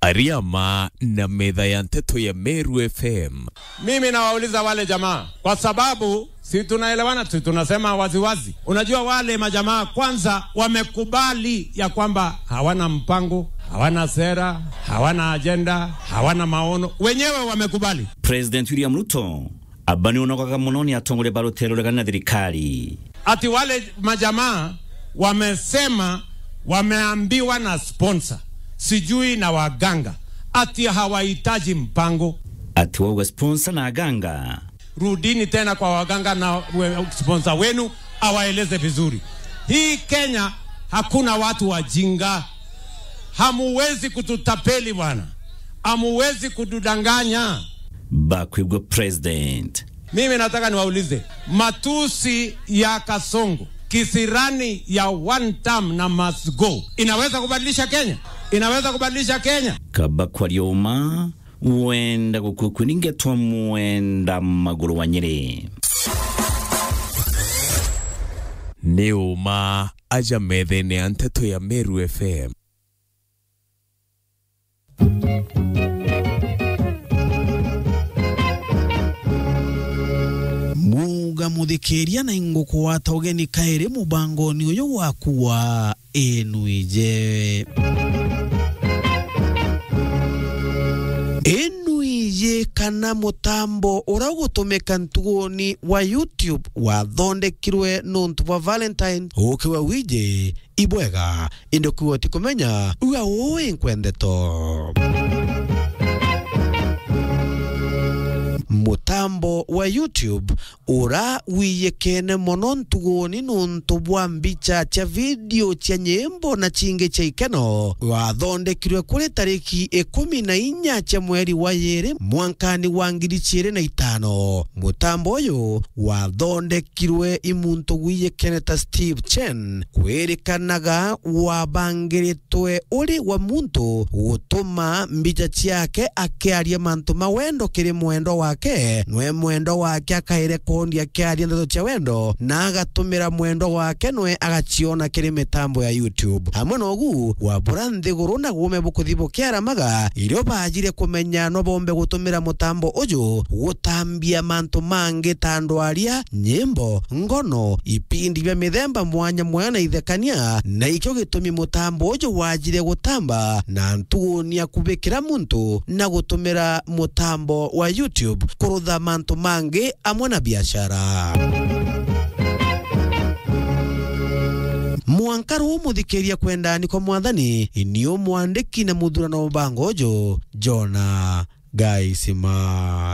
Ariama na metha ya nteto ya Meru FM. Mimi nawauliza wale jamaa, kwa sababu si tunaelewana, si tunasema waziwazi. Unajua wale majamaa kwanza wamekubali ya kwamba hawana mpango, hawana sera, hawana ajenda, hawana maono, wenyewe wamekubali. President William Ruto abani onokaga muno ni atongole barutero regana na thirikari Ati wale majamaa wamesema, wameambiwa na sponsor sijui na waganga, ati hawahitaji mpango. ati wauga sponsor na aganga Rudini tena kwa waganga na we- sponsor wenu awaeleze vizuri. Hii Kenya hakuna watu wajinga, hamuwezi kututapeli bwana, hamuwezi kutudanganya. bakwibwa president Mimi nataka niwaulize, matusi ya Kasongo, kisirani ya one term na must go inaweza kubadilisha Kenya? Inaweza kubadilisha Kenya? kaba kwarioma wenda gukukwi ningetwa mwenda maguru wa nyeri Nĩ ũma aja metha-inĩ ya nteto ya Meru FM. muga muthikiria na inguku wa togeni kairi mubangoni uyu waku wa enuije enuije kana mutambo uria ugutumika ntuguni wa youtube wathondekirwe nuntu bwa valentine ukiwa wije ibwega indi kuwa ti kumenya uga ui nkwendeto mutambo wa youtube ura wiyekene mono ntuguni nuntu bwa mbicha cia video cia nyimbo na chingi cia ikeno wathondekirwe kuri tariki ikumi na inya cia mweri wa yiri mwankani wa ngiri ciiri na itano mutambo uyu wathondekirwe imuntu gwiyekene ta steve chen kwirikanaga wabangiritwe uri wa muntu gutuma mbica ciake akiaria mantu ma wendo kiri mwendo wake nwe mwendo wake akairekondi akiaria ndeto cia wendo na agatumira mwendo wake nwe agaciona kiri mitambo ya youtube hamwe nogu wabura nthiguru na gume bukuthi bukiaramaga irio bajire kumenya no bombe gutumira mutambo uyu gutambia mantu mangi ta ndwaria nyimbo ngono ipindi bya mithemba mwanya mwanya na ithekania na ikio gitumi mutambo uyu wajire gutamba na ntugunia kubikira muntu na gutumira mutambo wa youtube kurutha mantu mangi amwe na biashara mwankaru umuthikiria kwendani kwa mwathani nio mwandiki na muthurano mubango uju jona gaisima